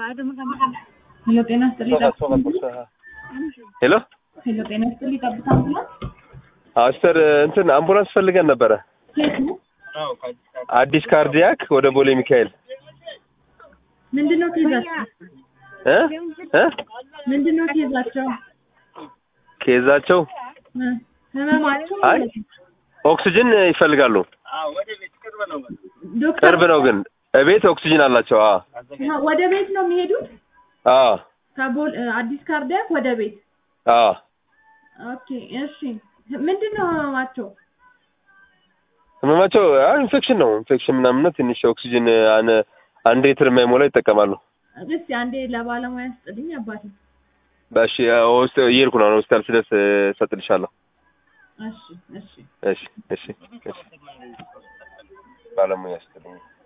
ሄሎ ጤና ይስጥልኝ ጠብታ ሄሎ ሄሎ ጤና ይስጥልኝ ጠብታ አምቡላንስ አስተር እንትን አምቡላንስ ፈልገን ነበረ። ኬት ነው አዲስ ካርዲያክ ወደ ቦሌ ሚካኤል ምንድን ነው ኬዛቸው እ እ ምንድን ነው ኬዛቸው ኬዛቸው እ ህመማቸው አይ ኦክሲጅን ይፈልጋሉ። ዶክተር ቅርብ ነው ግን እቤት ኦክሲጅን አላቸው። አ አሀ፣ ወደ ቤት ነው የሚሄዱት አ ከቦል አዲስ ካርዲያክ ወደ ቤት አ ኦኬ እሺ ምንድን ነው ህመማቸው ህመማቸው አይ ኢንፌክሽን ነው ኢንፌክሽን ምናምን ነው። ትንሽ ኦክሲጅን አነ አንድ ሊትር የማይሞላ ይጠቀማሉ። እስኪ አንዴ ለባለሙያ ስጥልኝ አባቴ በእሺ ውስጥ እየሄድኩ ነው። ሆስፒታል ስደርስ እሰጥልሻለሁ። እሺ እሺ እሺ እሺ እሺ ባለሙያ ስትልኝ